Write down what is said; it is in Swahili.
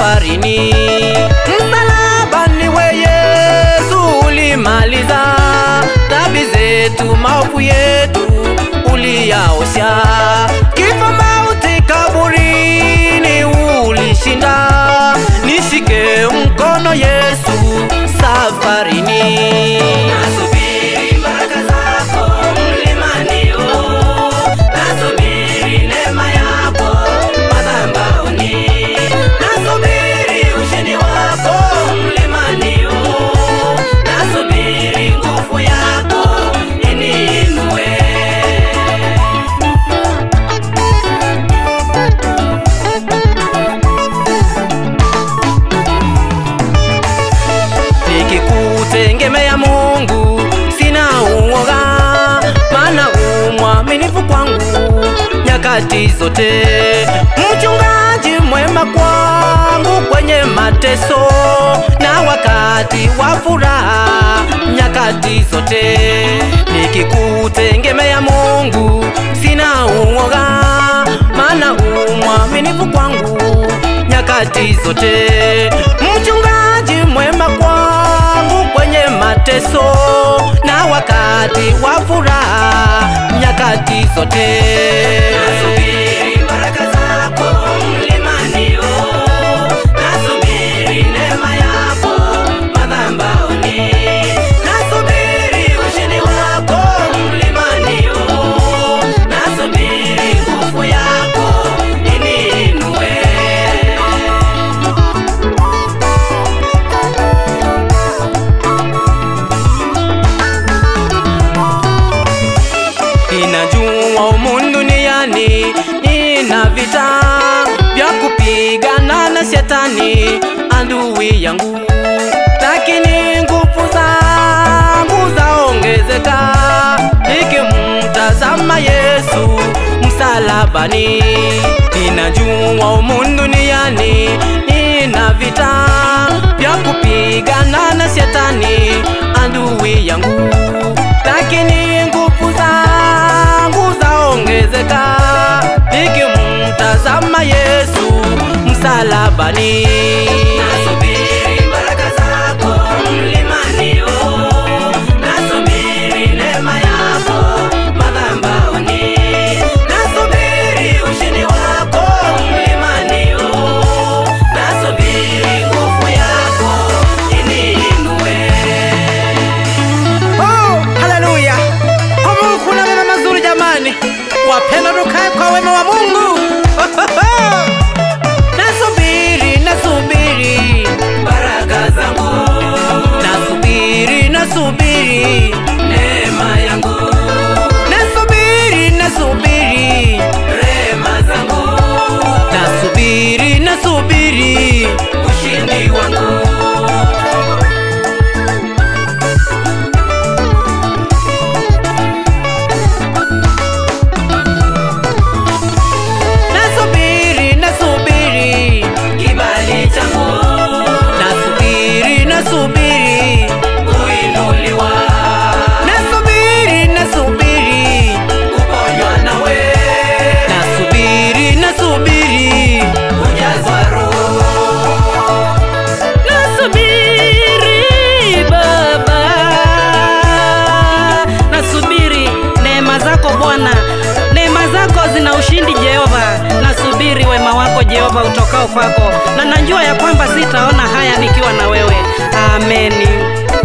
safarini. Msalabani we Yesu ulimaliza dhambi zetu, maovu yetu uliyaosha, kifo mauti kaburini ulishinda. Nishike mkono Yesu safarini. Nasubiri baraka zako mlimani huu, nasubiri neema yako madhabahuni, nasubiri ushindi wako mlimani huu, nasubiri nguvu yako iniinue. nikikutegemea Mungu sina uoga, maana umwaminifu kwangu nyakati zote. Mchungaji mwema kwangu kwenye mateso na wakati wa furaha nyakati zote. Nikikutegemea Mungu sina uoga, maana umwaminifu kwangu nyakati zote. Mchungaji mwema kwangu kwenye mateso na wakati wa furaha nyakati zote. Nasubiri baraka zako mlimani huu, nasubiri neema yako madhabahuni, nasubiri ushindi wako mlimani huu, nasubiri nguvu yako iniinue. Ninajua humu duniani nina vita vya kupigana na shetani adui yangu, lakini nguvu zangu zaongezeka nikimtazama Yesu msalabani. Ninajua humu duniani nina vita vya kupigana na shetani adui yangu, lakini nguvu zangu zaongezeka nikimtazama Yesu msalabani. Nasubiri baraka zako mlimani huu, nasubiri neema yako madhabahuni, nasubiri ushindi wako mlimani huu, nasubiri nguvu yako iniinue. Oh, haleluya! Kwa Mungu kuna mema mazuri jamani, wapenda tukae kwa wema wa Mungu. Nasubiri, nasubiri, Baraka zangu, nasubiri, nasubiri, neema yangu, nasubiri, nasubiri, rehema zangu, nasubiri, nasubiri. ushindi wangu. Nasubiri, nasubiri, Kibali changu nasubiri, nasubiri, kuinuliwa, nasubiri, nasubiri, kuponywa nawe, nasubiri, nasubiri. kujazwa roho. Nasubiri Baba, nasubiri neema zako Bwana, neema zako zina ushindi Jehova. Nasubiri wema wako Jehova utokao kwako, na najua ya kwamba sitaona haya nikiwa na wewe. Ameni.